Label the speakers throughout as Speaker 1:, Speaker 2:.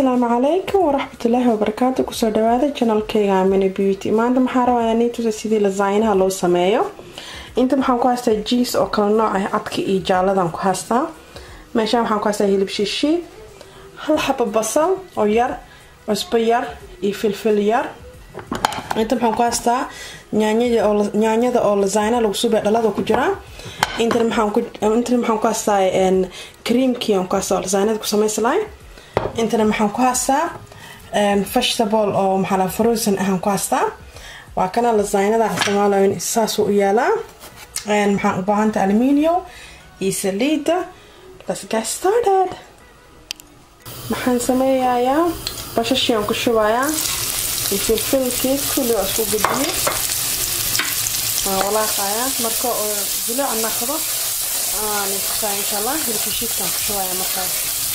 Speaker 1: asalaamu calaykum waraxmatullaahi wabarakaatu kusoo dhawaada janalkeyga mini beauty maanta maxaa rabaa inaan tusa sidii lasaynaha loo sameeyo inta maxaan ku haystaa jiis oo kala nooc ah cadka iyo jaaladan ku haystaa meeshaan waxaan ku haystaa hilib shishiid hal xaba basal oo yar cusbo yar iyo filfil yar inta maxaan ku haystaa nyaanyada oo lasayna lagu subay dhalada ku jiraa intana maxaan ku haystaa creamkii aan ku haystaa oo lasaynada ku samayslahay intana maxaan ku haystaa vegetable oo maxaa frozen ahaan ku haystaa waa kana lasaynada isticmaalayo saasuu u yaalaa maxaan u baahanta aluminium iyo saliida let's get started maxaan sameeyayaa bashashii aan ku shubayaa iyo filfilkii kulli waa isku gudbiye waan walaaqayaa marka oo jilic naqdo aan tusaa insha allah hilibka shiidkaan ku shubaya markaas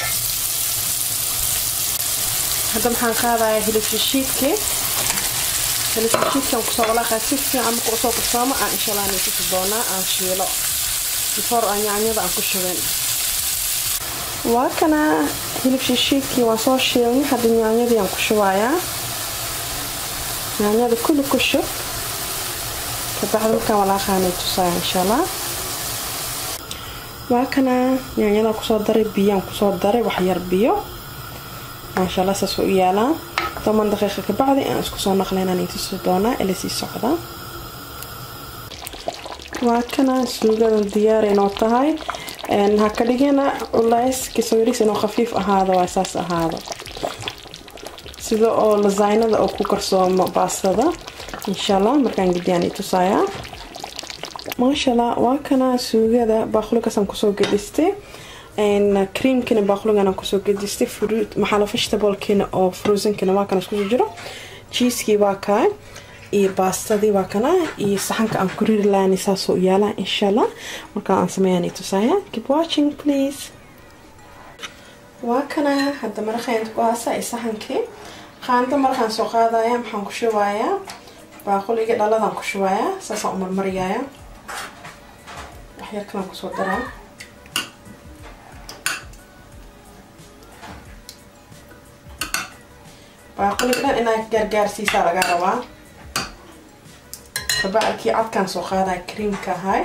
Speaker 1: hadda maxaan qaadayaa hilibka shiidkii hilibka shiidkaan kusoo walaaqaya si fiican marka usoo kursoomo aan insha allah nitusi doonaa aan shiilo before aan yaanyada aan ku shubin waa kana hilib shishiidkii waan soo shiilnay hadda yaanyadii aan ku shubayaa yaanyada kulli ku shub kabacdi markaan walaaqaanay tusaya insha allah waa kana yaanyada kusoo daray biyaan kusoo daray wax yar biyo maasha allah saas u yaalaa toban daqiiqa kabacdi aan isku soo naqlaynaan tusi doonaa ila sii socda waa kana suugadan diyaar inoo tahay ha ka dhigina culays kasawiris inuu khafiif ahaado waa saas ahaado sida oo lasaynada oo ku karsoomo baastada insha allah markaan gediyaan i tusayaa maasha allah waa kana suugada baaquligaasaan kusoo gedhistay creamkina baaquligan kusoo gedistay fruit maxaala vegetablekina oo frozenkina waa kana iskusoo jiro jiiskii waa kaa iyo baastadii waa kana iyo saxanka aan ku riri laani saasoo yaalaa insha allah markaa aan sameeyaan i tusaya keep watching please waa kana hadda maraqeynta ku haasa iyo saxankii qaando maraqaan soo qaadaya maxaan ku shubayaa baaquliga dhaladaan ku shubayaa saasaan u marmariyaya waxyar kalaan kusoo daraa baaquliga dhan inaa gaargaarsiisaa laga rabaa kabacdkii cadkaan soo qaadaya creamka ahay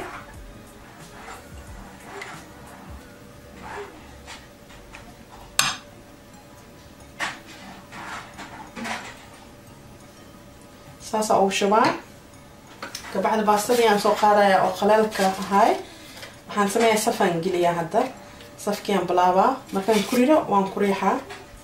Speaker 1: saasaa ugu shubaa kabacdi baastadii aan soo qaadaya oo qaleelka ahay waxaan sameeyaa safaan geliyaa hadda safkii aan bilaabaa markaan ku riro waan ku riixaa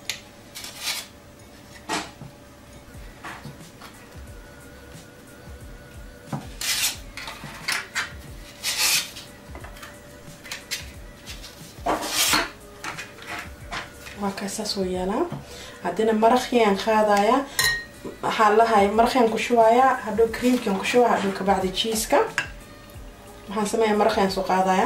Speaker 1: waa kaasaas oo yaalaa haddina maraqiyaan qaadayaa waxaan lahay maraqiyaan ku shubayaa hadhow creamkian ku shubaa hadhow kabacdi jiiska waxaan sameeyaa maraqiyaan soo qaadayaa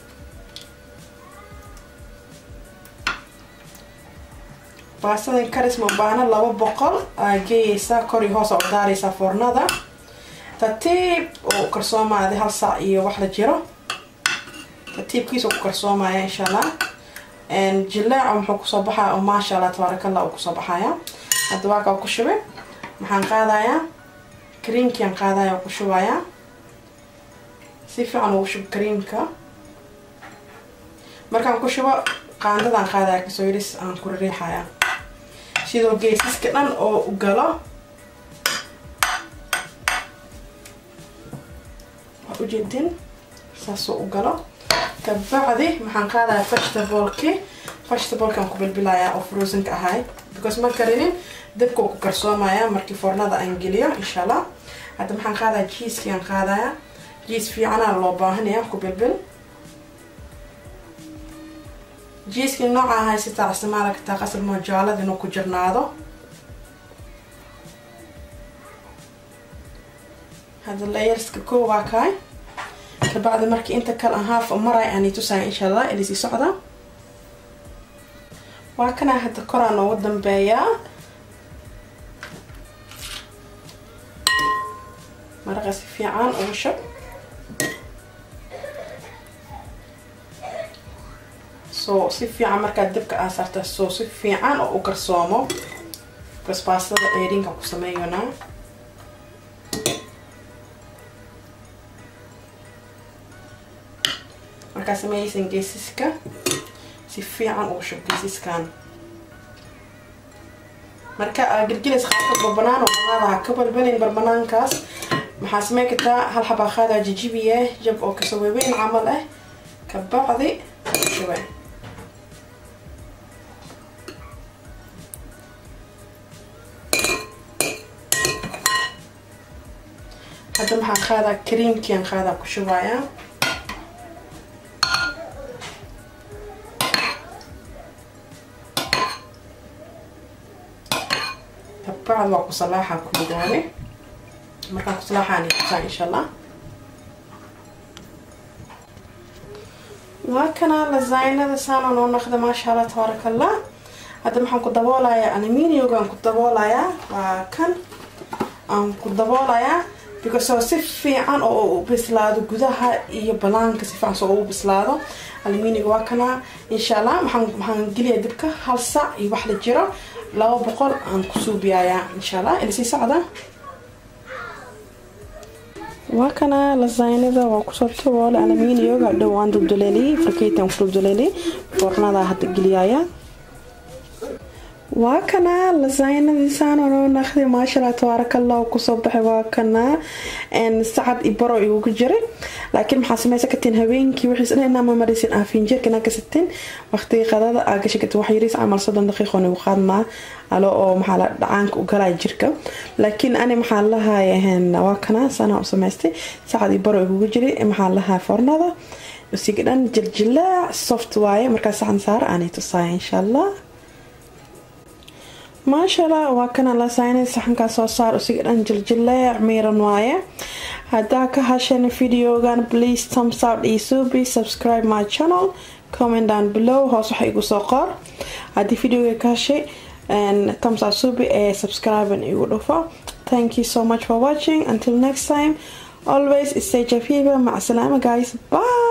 Speaker 1: baastadan karis ma baahna laba boqol aa geeyeysaa kor iyo hoos aa u daaraysaa foornada tartiib oo karsoomaada hal saac iyo wax la jiro tartiibkiisa ku karsoomaya insha allah jilaaca muxuu kusoo baxaya oo maasha allah tabaaraka allah uu kusoo baxaya hadda waa kaa ku shubay maxaan qaadayaa creamkiaan qaadaya oo ku shubayaa si fiican ugu shub creamka markaan ku shubo qaandadaan qaadaya kasoo yiris aan ku riixaya sidoo geesiska dhan oo u galo waa ujeedin saasoo u galo kabacdi maxaan qaadayaa vegetablekii vegetablkaan ku bilbilayaa oo frozenka ahay because ma karinin dabka ku karsoomaya markii foornada aan geliyo insha allah hadda maxaan qaadaya jiiskii aan qaadaya jiis fiicanaa loo baahanaya ku bilbil jiiskii nooca haysataa isticmaala kartaa qasab moo jaalada inuu ku jirnaado hadda layerska koo waa kaay kabacdi markii inta kale aan haaf maray aan tusaya insha allah ilisii socda waa kanaa hadda koraa noogu dambeeyaa maraqa si fiican ugu shab soo si fiican markaad dabka aa saarta soo si fiican oo u garsoomo basbaastada ceerinka ku sameeyanaa markaa sameeyeysan geesiska si fiican ugu shub geesiskan marka aa gelgelaysa qaabka barbanaan oo banaada ha ka balbalin barbanaankaas maxaa sameyn kartaa hal xabaa qaadaa jijibiye jab oo kasoo waaweyn camal ah kabacdi shube hadda maxaan qaadaa kariimkian qaadaa ku shubayaa kabacdi waa ku salaaxa kulidoone markaan kusalaaxaan kusaa insha allah waa kana lasaynada saana noo naqda maasha allah tabaaraka allah hadda maxaan ku daboolayaa aluminiumgaan ku daboolayaa waa kan aan ku daboolayaa because oo si fiican oo u bislaado gudaha iyo banaanka si fiican soo ugu bislaado aluminiumga waa kana insha allah maxaan maxaan geliyaa dibka hal sac iyo wax la jiro laba boqol aan ku suubiyayaa insha allah ila sii socda waa kana lasaynada waa kusoo taboole aluminiumga dhow aan dubduleeliyey farkeytan ku dubduleeliyey foornada hadda geliyaya waa kana lasaynadiisaan noo naqday maashaalla tabaarakallah kusoo baxay waa kana sacad i baro igugu jiray laakiin maxaa sameysa katiin habeenkii wixiis dhan inaa mamarisin aa fiinjeerka inaa kasatin waqtigii qadada aa gashi kartin wax yariis camal soddon daqiiqo nigu qaadmaa alo oo maxaa la dhacaanka u galaya jirka laakiin ani maxaa lahaaya waa kana sanaa u samaystay sacad i baro igugu jiray maxaa lahaa foornada usiga dhan jiljilaac soft waaye markaa saxan saar aanay tusaaya insha allah maashaalla waa kana lasaynay saxankaa soo saar usiga dhan jiljileec miiran waaye haddaa ka hasheen videogan please thumbs up isubi subscribe my channel comment down below hoos waxa igu soo qor haddii videoga ka hashay thumbs up subi ee subscribe igu dhufo thank you so much for watching until next time always stay jafiba mac salaama guys bye